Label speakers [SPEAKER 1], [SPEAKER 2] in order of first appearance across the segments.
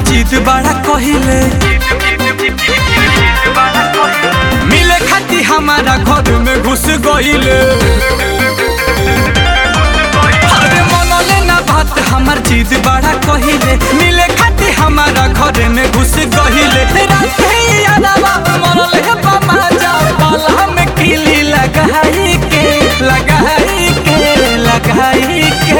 [SPEAKER 1] जिद बड़ा कहिले मिले खाती हमारा घर में घुस गईले अरे मनले ना बात हमार जिद बड़ा कहिले मिले खाती हमारा घर में घुस गईले राते यादवा मनले बामा जा बाला में किली लगाई के लगाई के लगाई के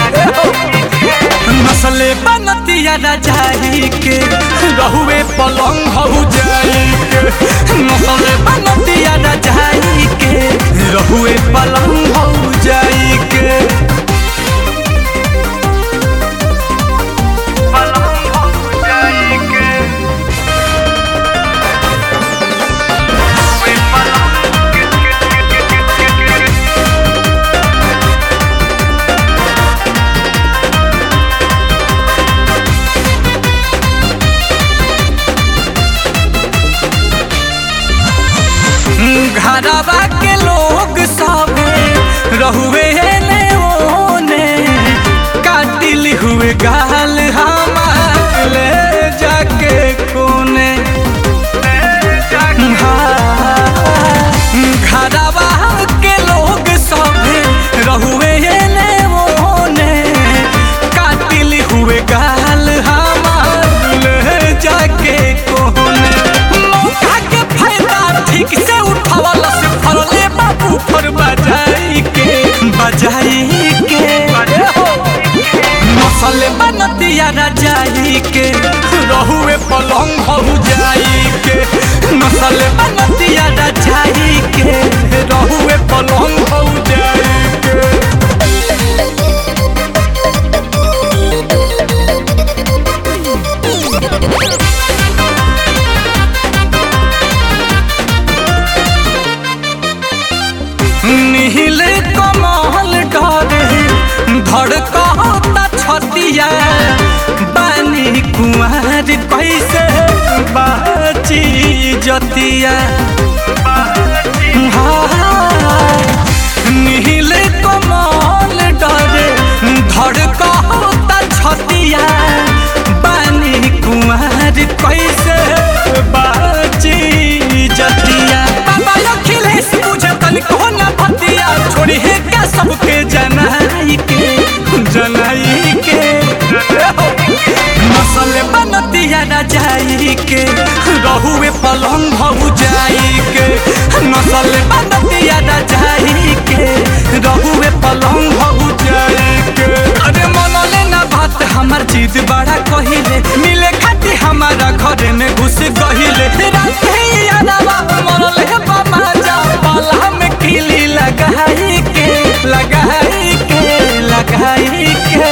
[SPEAKER 1] नसले बनतिया राजाई के रहुए पलंग हो जाई के नसले बनतिया राजाई के रहुए पलंग हो जाई के पलंग हो जाई के रहुए घरवा के लोग सबे रहुए ने ओने काटिल हुए गाल हमार ले जाके कोने हाँ, घरवा के लोग सबे रहुए ने ओने काटिल हुए गाल हमार ले जाके कोने मौका के फायदा ठीक से उठावला से फरले बाबू फर बजाई के बजाई के मसले बनतिया राजाई के रहुए पलंग हो जाई के मसले बनतिया राजाई के रहुए पलंग हो जाई के नील कमल डरे धड़कता छतिया बानी कुमार कैसे बाची जतिया हाँ, नील कमल डरे धड़कता छतिया बानी कुमार कैसे बाची जतिया बाबा अखिलेश मुझे तनिको न बतिया छोड़ी है क्या सबके जनाई के जनाई के मसले बनतिया राजाई के रहुए पलंग हो जाई के नसले बनतिया राजाई के रहुए पलंग हो जाई के अरे मनले ना बात हमार जिद बड़ा कहिले मिले खाती हमारा घर में घुस गहिले राते यादवा मनले बामा जा बाला में किली लगाई के लगाई के लगाई के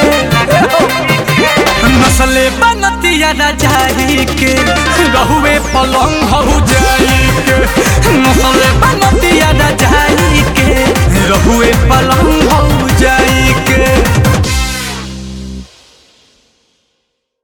[SPEAKER 1] नसले बनतिया राजाई के रहुए पलंग हो जाई के नसले बनतिया राजाई के रहुए पलंग हो जाई